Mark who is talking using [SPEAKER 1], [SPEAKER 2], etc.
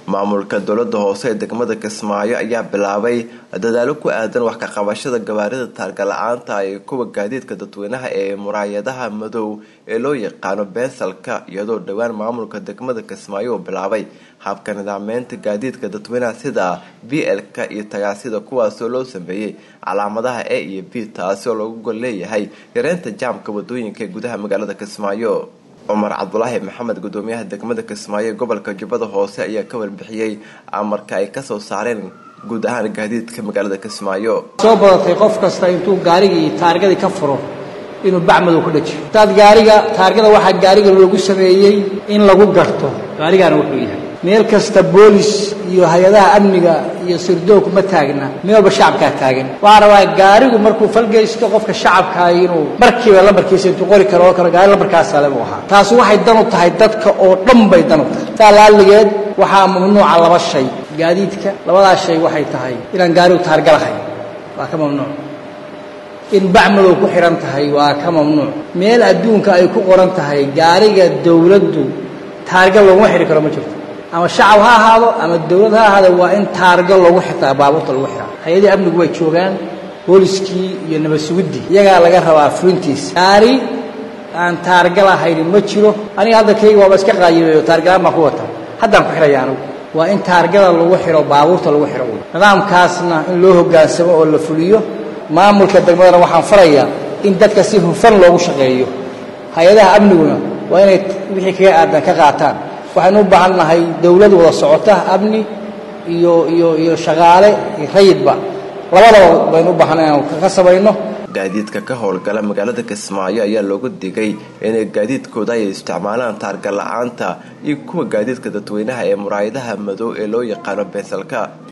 [SPEAKER 1] maamulka dowlada hoose ee degmada kismaayo ayaa bilaabay dadaalo ku aadan wax ka qabashada gawaarida taarga la-aanta ee kuwa gaadiidka dadweynaha ee muraayadaha madow ee loo yaqaano beensalka iyadoo dhowaan maamulka degmada kismaayo uu bilaabay habka nidaameynta gaadiidka dadweynaha sida b l-ka iyo tagaasida kuwaasoo loo sameeyey calaamadaha a iyo b taasi oo lagu gol leeyahay yareynta jaamka wadooyinka ee gudaha magaalada kismaayo cumar cabdulaahi maxamed gudoomiyaha degmada kismaayo ee gobolka jubbada hoose ayaa ka warbixiyey amarka ay kasoo saareen guud ahaan gaadiidka magaalada kismaayo
[SPEAKER 2] soo badatay qof kasta intuu gaarigii taargadii ka furo inuu bacmadow ku dhajiyo hadaad gaariga taargada waxaa gaariga loogu sameeyey in lagu garto gaarigaana wuxuu yahay meel kasta boolis iyo hay-adaha amniga iyo sirdoog ma taagna meel walba shacabkaa taagan waxaa rabaa gaarigu markuu falgeysto qofka shacabkaa inuu markiiba lambarkiisa intuu qori karo oo kale gaari lambarkaasale buu ahaa taasi waxay dan u tahay dadka oo dhan bay dan u tahay saa laaligeed waxaa mamnuuca laba shay gaadiidka labadaas shay waxay tahay inaan gaarigu taarga lahayn waa ka mamnuuc in bacmadow ku xihan tahay waa ka mamnuuc meel adduunka ay ku qoran tahay gaariga dawladdu taarga looguma xidhi karo ma jirto ama shacab ha ahaado ama dawlad ha ahaado waa in taarga lagu xitaa baabuurta lagu xiraa hay-adii amnigu way joogaan booliskii iyo nabad suguddii iyagaa laga rabaa fulintiisa gaari aan taarga lahayni ma jiro aniga hadda kayga waaba iska qaayimeeyo taargalaan baan ku wata haddaan ku xidhaya anugu waa in taargada lagu xidho baabuurta lagu xidho nidaamkaasna in loo hoggaansamo oo la fuliyo maamulka degmadana waxaan farayaa in dadka si hufan loogu shaqeeyo hay-adaha amniguna waa inay wixii kaga aadan ka qaataan waxaynu u baahan nahay dawlad wada socota amni iyo iyo iyo shaqaale iyo rayidba labadaba baynu u baahanay inaan ka samayno
[SPEAKER 1] gaadiidka ka howlgala magaalada kismaayo ayaa loogu digay inay gaadiidkooda ay isticmaalaan taarga la-aanta iyo kuwa gaadiidka dadweynaha ee muraayadaha madow ee loo yaqaano beensalka